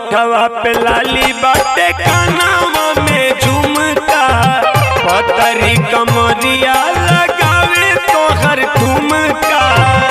होठवा पे लाली बाटे कानावा में झुमका पतरी कमरिया लगावे तोहर ठुमका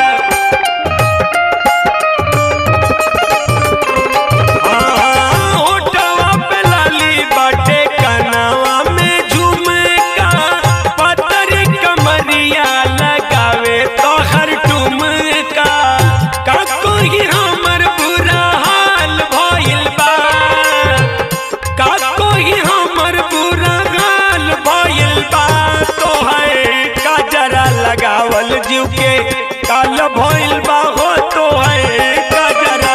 हाँ, होठवा पे लाली बाटे कानावा में झुमका पतरी कमरिया लगावे तोहर ठुमका का कोई हमर बुरा हाल भइल बा का कोई हमर बुरा हाल भइल बा तोहर काजरा लगावल जीव के काल भइल बा हो तोहर काजरा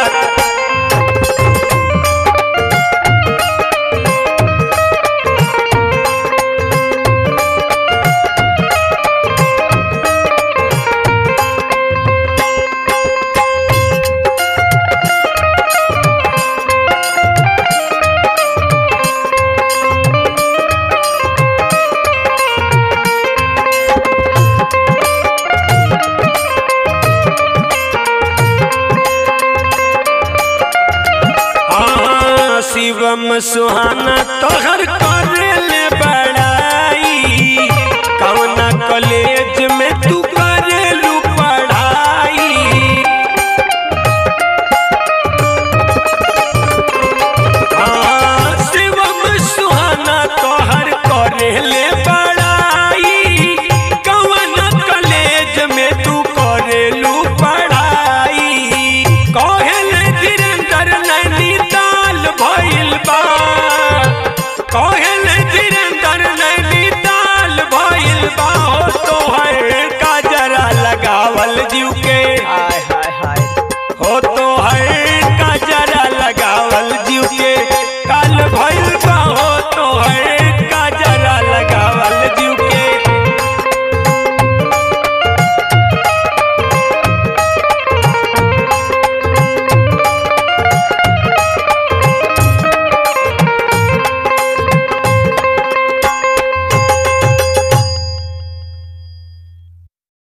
हाँ, शिवम सुहाना तोहर